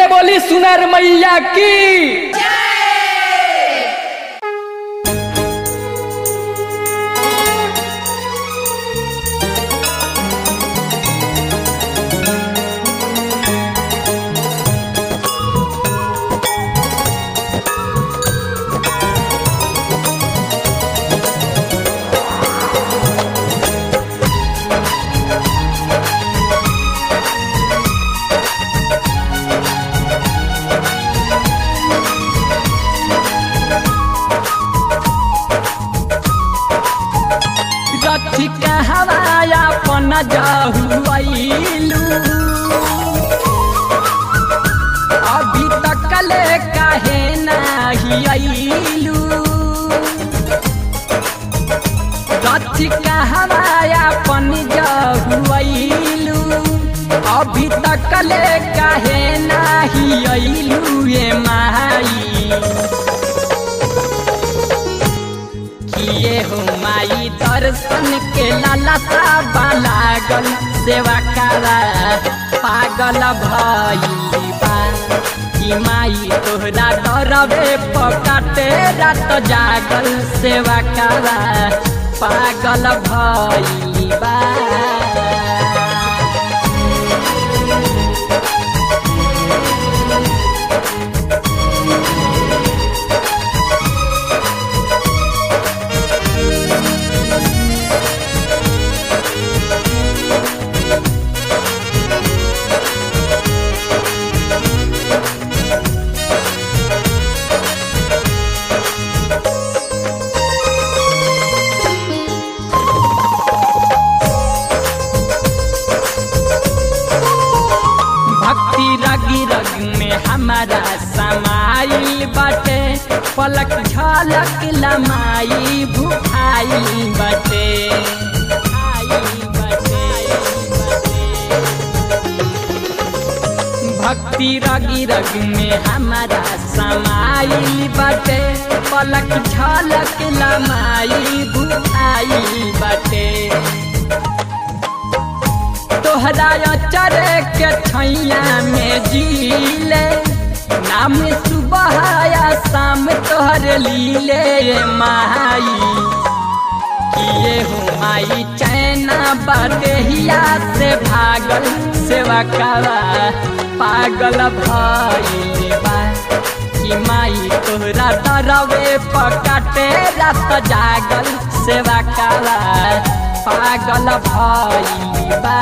बोली सुनर मैया की रथी हवाया पन जहुआइलू अभी तक ले काहे नाही आइलू रथी हवाया पन जहुआइलू अभी तक ले काहे नाही आइलू ये माई किए हो माई दर्शन के लालसा लागल सेवा करा पागल भइली बा कि माई तोहरा डरबे पकाटे रात जागल सेवा करा पागल भइली बा भक्ति रगी रग में हमारा समाइल बाटे पलक झलक लमाई भुखाई बाटे आई बाटे, भक्ति रगी रग में हमारा समाइल बाटे पलक झलक लमाई भुखाई बाटे तोहरा चरे के छैया में जीले नाम सुबह या शाम तोहर लीले ये माई किए हो माई चैना बदेहिया से भागल सेवा करा पागल भइले बा कि माई तोहरा डरवे पकाटे रात जागल सेवा करा पागल भइले बा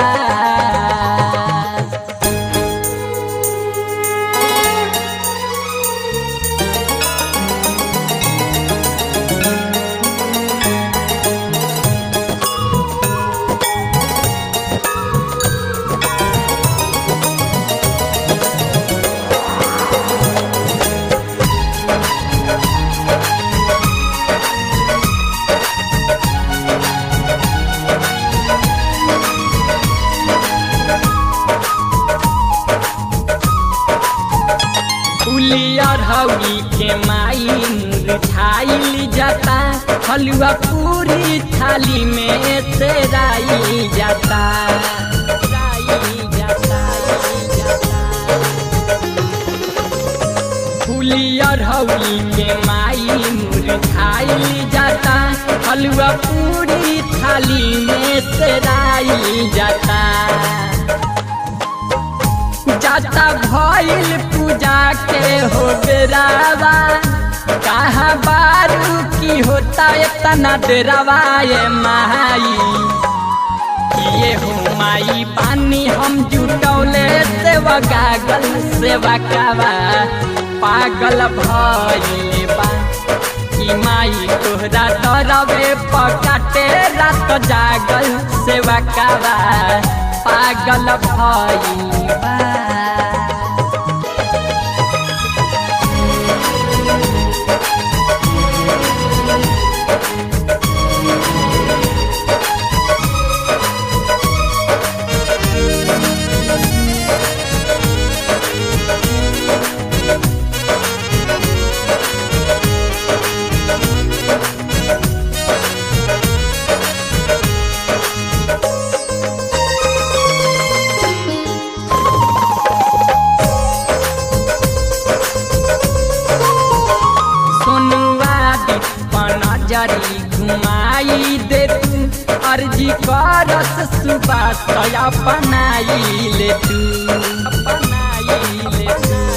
उलियर हौली के माई मुरझाइल जाता हलुआ पूरी थाली में तेराई जाता राई जाता, जाता। फुलियर हौली के माई मुरझाइल जाता हलुआ पूरी थाली में तेराई जाता जाता भइल पूजा के हो बेरावा कहाँ बारू की होता इतना डेरावा ये माई किए हो माई पानी हम जुटौले सेवा गागल सेवा कावा पागल भइले बा कि माई तोहरा डरवे पकाटे रात जागल सेवा कावा पागल भइले बा नजरी घुमाई दे तू अर्जी करस सुबास अपनाई ले तू अपनाई ले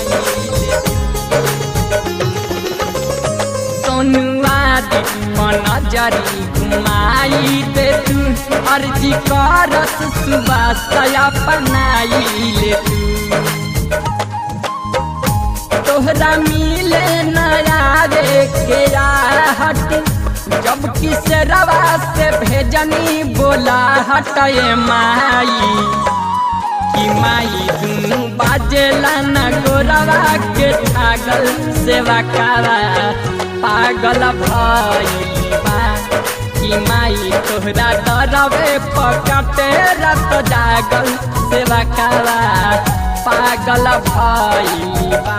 सोनुआ दे नजरी घुमाई दे तू अर्जी करस सुबास अपनाई ले तू तोहरा मिले नया रे के हट जब किस रवा से भेजनी बोला हटे माई कि माई दुनू बाजेला न गोरवा के छागल सेवा कारा पागल भइल बा कि माई तोहरा डरवे पकटे रत जागल सेवा कारा पागल भइल बा